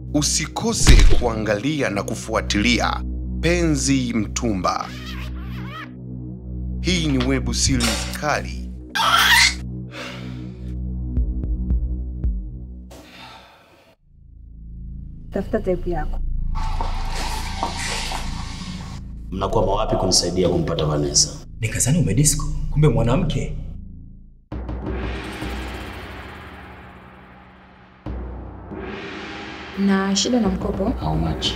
Usikose kuangalia na kufuatilia Penzi Mtumba. Hii ni webu series kali Tafuta type yako. Mnakwama wapi kunisaidia kumpata Vanessa? Nikazani umedisco, kumbe mwanamke. na shida na mkopo How much?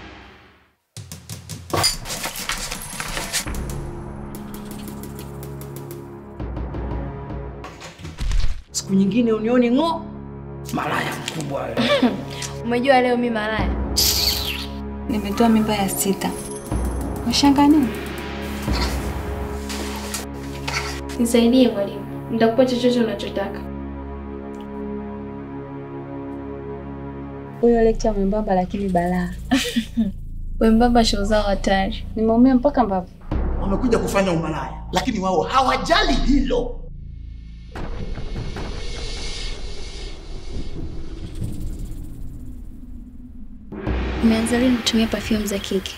Siku nyingine unione ng'o. Malaya mkubwa wewe. umejua leo mi malaya Nimetoa mimba ya sita. Washanga nini? nisaidie mwalimu nitakupa chochote unachotaka Huyo lecture mwembamba lakini balaa. wembamba shoo zao hatari Nimeumia mpaka mbavu. wamekuja kufanya umalaya, lakini wao hawajali hilo. umeanza lini kutumia perfume za kike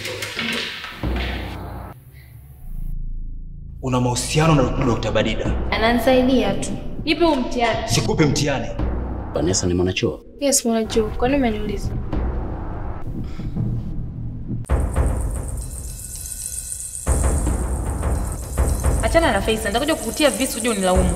Una mahusiano na Dr. Badida. ananisaidia tu nipe huu mtihani Sikupe mtihani. Vanessa ni mwanachuo? yes mwanajuu kwani umeniuliza Achana na Faisal, nitakuja kukutia visu uje unilaumu.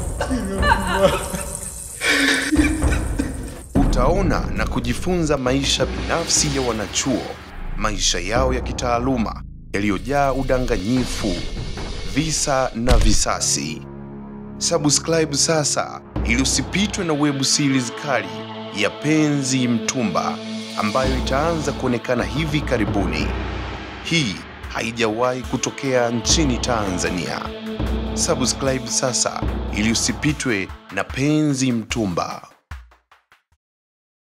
utaona na kujifunza maisha binafsi ya wanachuo, maisha yao ya kitaaluma yaliyojaa udanganyifu, visa na visasi. Subscribe sasa ili usipitwe na web series kali ya Penzi Mtumba ambayo itaanza kuonekana hivi karibuni. Hii haijawahi kutokea nchini Tanzania. Subscribe sasa ili usipitwe na Penzi Mtumba.